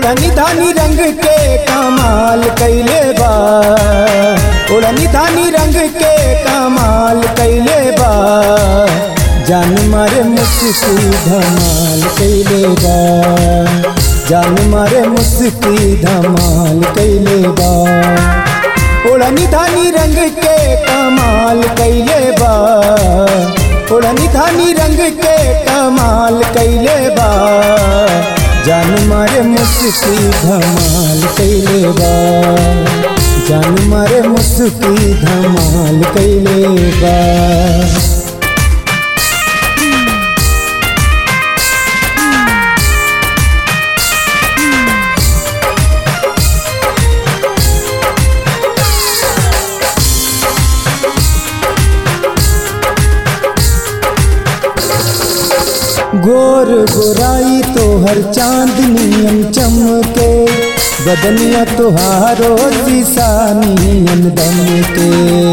ओढ़नी धानी रंग के कमाल कैले बा ओढ़नी धानी रंग के कमाल कैले बा जान मारे मुस्की धमाल कैले बा जान मारे मुस्की धमाल कैले बा ओढ़नी धानी रंग के कमाल कैले बा ओढ़नी धानी रंग के कमाल कैले बा जान मारे मुस्की धमाल कैले बा जान मारे मुस्की धमाल कैले बा गोर गोराई तोहर चांदनियन चमके बदनिया तोहारो शीशानियन दम के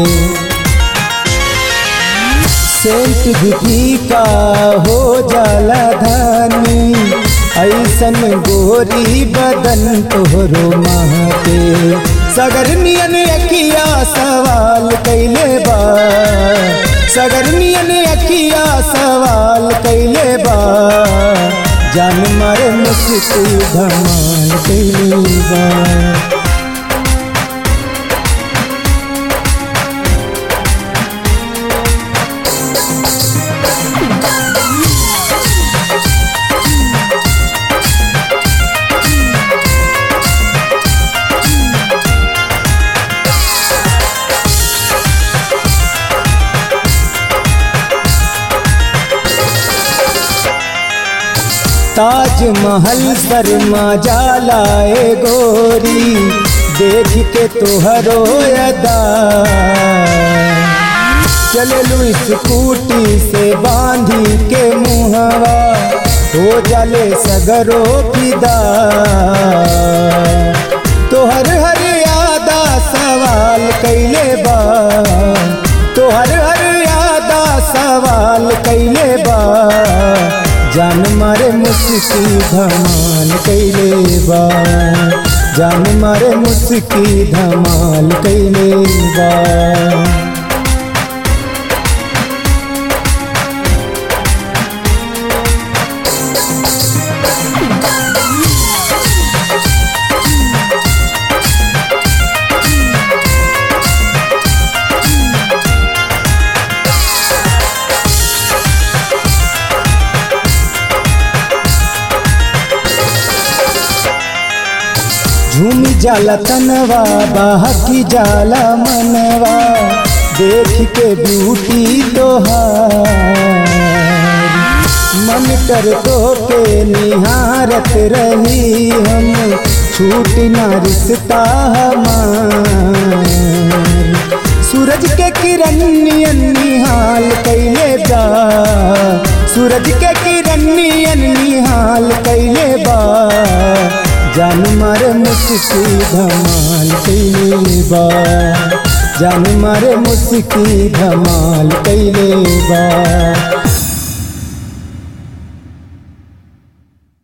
सेंट भी का हो जाला धानी ऐसन गोरी बदन तोहरो माह के सगर नियन अकिया सवाल कैले बा सगर नियन अकिया सवाल कैले बा जान मारे मुस्की धमाल कैले बा ताजमहल शर्मा जालाए गोरी देख के तोहरो अदा चललू स्कूटी से बांधी के मुहवा हो जाले सगरो फिदा तोहर हर यादा सवाल कैले बा तोहर हर यादा सवाल कैले बा जान मारे मुस्की धमाल कैले बा जान मारे मुस्की धमाल कैले बा झूम जाला तनवा बाहकी जाला मनवा देख के ब्यूटी तोहार मन कर तो के निहारत रही हम छूट ना रिश्ता हमार सूरज के किरण नियन निहाल कैले बा सूरज के किरण नियन निहाल कैले बा जान मारे मुस्की धमाल कैले बा जान मारे मुस्की धमाल कैले बा